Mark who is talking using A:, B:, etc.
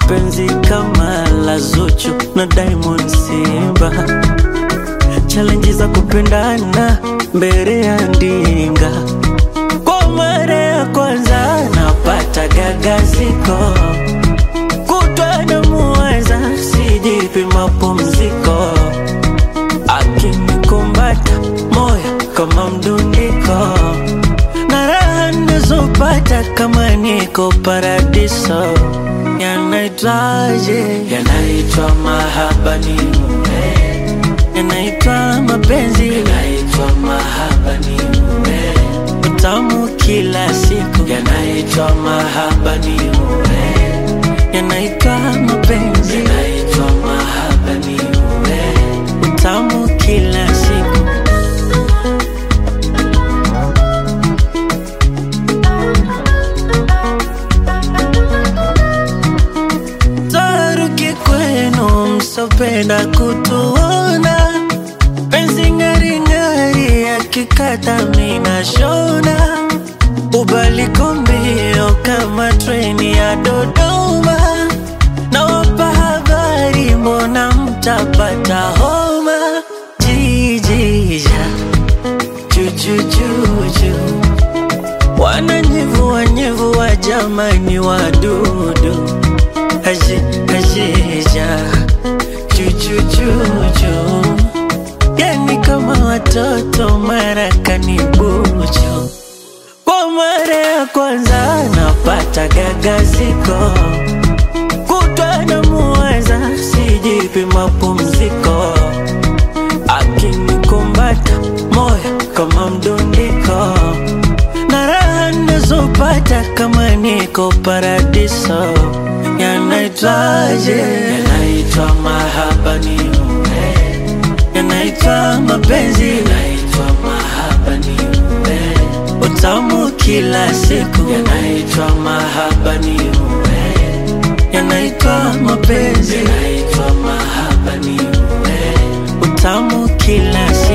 A: penzi kama la Zuchu na Diamond Simba, challenge za kupendana mbele ya ndinga. Kwa mara ya kwanza napata gagaziko, kutwa na muwaza, sijipi mapumziko, akinikumbata moyo kama mdundiko, na raha nazopata kama niko paradiso. Yanaitwaje? Yanaitwa mahaba ni mume, yanaitwa mapenzi, yanaitwa mahaba ni mume, utamu kila siku, yanaitwa mahaba ni mume, yanaitwa mapenzi, yanaitwa mahaba ni mume, utamu kila siku. Taruki kwenu msopenda kutuona, penzi ng'aring'ari yakikata mina shona, ubaliko mbio kama treni ya Dodoma, nawapa habari, mbona mtapata homa? Jijija jujujuju wananyevua nyevua, jamani wadudu Aje, ajeja chuchuchuchu, yani kama watoto marakani bucho. Kwa mara ya kwanza napata gagaziko, kutwa na muwaza, sijipi mapumziko, akinikumbata moyo kama mdundiko, na raha nazopata kama niko paradiso. Yanaitwaje? Yanaitwa mahaba ni mume, yanaitwa mapenzi, yanaitwa mahaba ni mume, utamu kila siku, yanaitwa mahaba ni mume, yanaitwa mapenzi, yanaitwa mahaba ni mume, utamu kila siku.